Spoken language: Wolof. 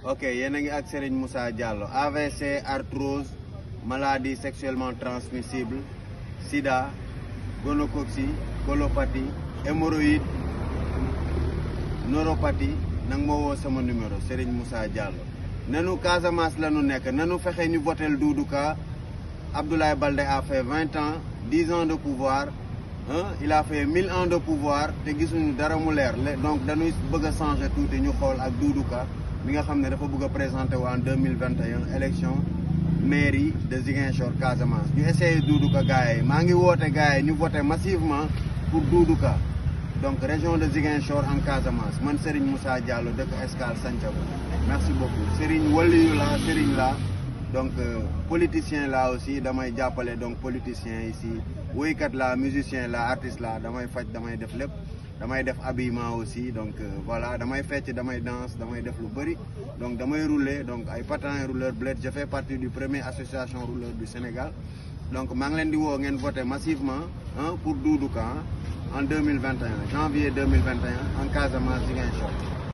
ok yéen a ngi ak Serigne Moussa Diallo AVC arthrose maladie sexuellement transmissible sida gonocoxie colopathie hémorroïde neuropathie nag moo woo sama numéro Serigne Moussa Diallo nanu Casamance la nu nekk nanu fexe ñu votel Doudou Ka Abdoulaye Baldé a fait vingt ans dix ans de pouvoir hein, il a fait mille ans de pouvoir te gisuñu dara mu leer donc dañuy bëgg a changer tuuti ñu xool ak Doudou Ka mi nga xam ne dafa bëgg a présenter wu en deux mille vingt et un élection mairie de Ziguinchor Casamance ñu essayé Doudou Ka gars yi maa ngi woote gars yi ñu voté massivement pour Doudou Ka donc région de Ziguinchor en Casamance man Serigne Moussa Diallo dëkk Escale Santhiaba merci beaucoup Serigne waliyu la Serigne la donc euh, politicien la aussi damay jàppale donc politicien ici woykat la musicien la artiste la damay faj damay def lépp damay def habillement aussi donc euh, voilà damay fecc damay danse damay def lu bëri donc damay rouler donc ay patins rouleur bled je fais partie du premier association rouleur du Sénégal donc maa ngi leen di woo ngeen voté massivement hein, pour Doudou Ka en 2021 janvier 2021 en Casamance Ziguinchor